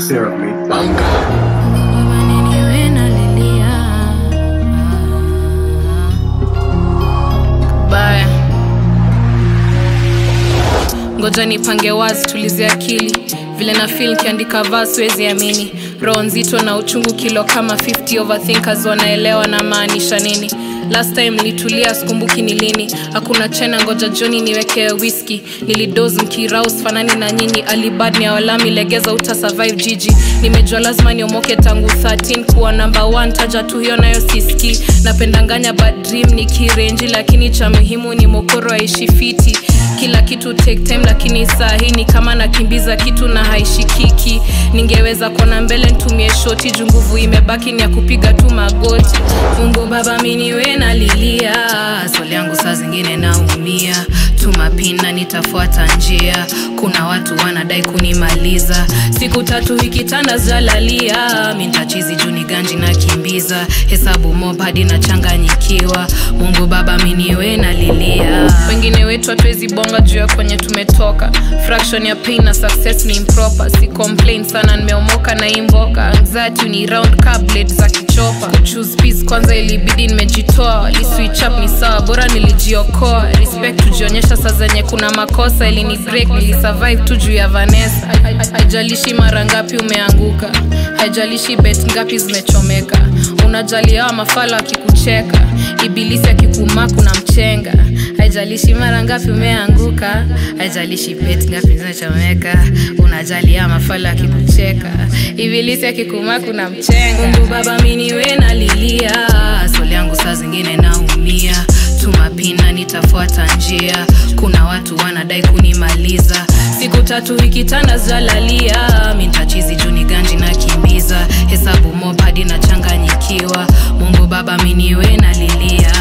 Sarah made baya ngoja nipange wazi tulize akili vile na fil kiandika vaa siwezi amini roho nzito na uchungu kilo kama 50 overthinkers wanaelewa na maanisha nini last time nilitulia sikumbuki ni lini hakuna chena ngoja joni niwekee whisky nilidos mkiraus fanani na nyinyi alibad ni awalami legeza uta survive jiji nimejua lazima niomoke tangu 13 kuwa namba 1 taja tu hiyo nayo siski napendanganya bad dream ni kirenji lakini cha muhimu ni mokoro aishi fiti kila kitu take time lakini saa hii ni kama nakimbiza kitu na haishikiki ningeweza kuona mbele ntumie shoti juu nguvu imebaki ni ya kupiga tu magoti mungu baba miniwe nalilia swali yangu saa zingine naumia tumapina nitafuata njia kuna watu wanadai kunimaliza siku tatu hikitanda zalalia mintachizi juni ganji nakimbiza hesabu mob hadi nachanganyikiwa mungu baba miniwe nalilia wengine wetu hatuwezi bonga juu ya kwenye tumetoka fraction ya pain na success ni improper si complain sana nimeomoka na imboka anxiety ni round cablet za kichopa kuchoose peace kwanza ilibidi nimejitoa liswitch up ni sawa bora nilijiokoa respect tujionyesha saa zenye kuna makosa ilini break nilisurvive tu juu ya vanessa haijalishi mara ngapi umeanguka haijalishi bet ngapi zimechomeka unajali hawa mafala akikucheka ibilisi akikumaa kuna mchenga haijalishi mara ngapi umeanguka haijalishi bet ngapi zimechomeka unajali hawa mafala akikucheka ibilisi akikumaa kuna mchenga mungu baba miniwe nalilia swali yangu saa zingine naumia tumapina nitafuata njia kuna watu wanadai kunimaliza siku tatu ikitanda zalalia mintachizi juni ganji nakimbiza hesabu mob hadi nachanganyikiwa mungu baba miniwe nalilia